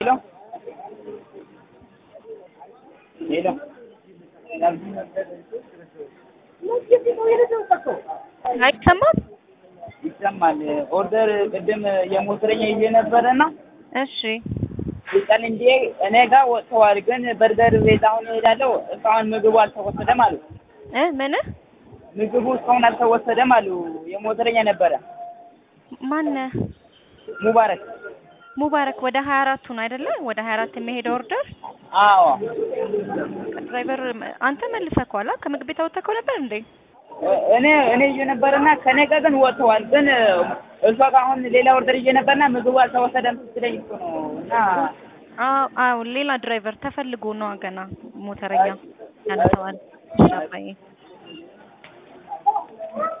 ሄሎ ሄሎ አይሰማም? ይሰማል። ኦርደር ቅድም የሞተረኛ ይዤ ነበረና እሺ ሊጠን እንዲ እኔ ጋር ወጥተዋል። ግን በርገር ቤት አሁን እሄዳለሁ። እስካሁን ምግቡ አልተወሰደም አሉ። እ ምን ምግቡ እስካሁን አልተወሰደም አሉ። የሞተረኛ ነበረ ማነ ሙባረክ። ሙባረክ ወደ ሀያ አራቱ ነው አይደለ? ወደ ሀያ አራት የሚሄደው ኦርደር አዎ ድራይቨር አንተ መልሰህ ከኋላ ከምግብ ቤት አወጣከው ነበር እንዴ? እኔ እኔ ይዤ ነበርና ከኔ ጋር ግን ወጥተዋል። ግን እሷ ጋር አሁን ሌላ ኦርደር ይዤ ነበርና ምግቡ አልተወሰደም ስትለኝ እኮ ነው እና አዎ አዎ፣ ሌላ ድራይቨር ተፈልጎ ነው ገና ሞተረኛ ያነሰዋል። አባዬ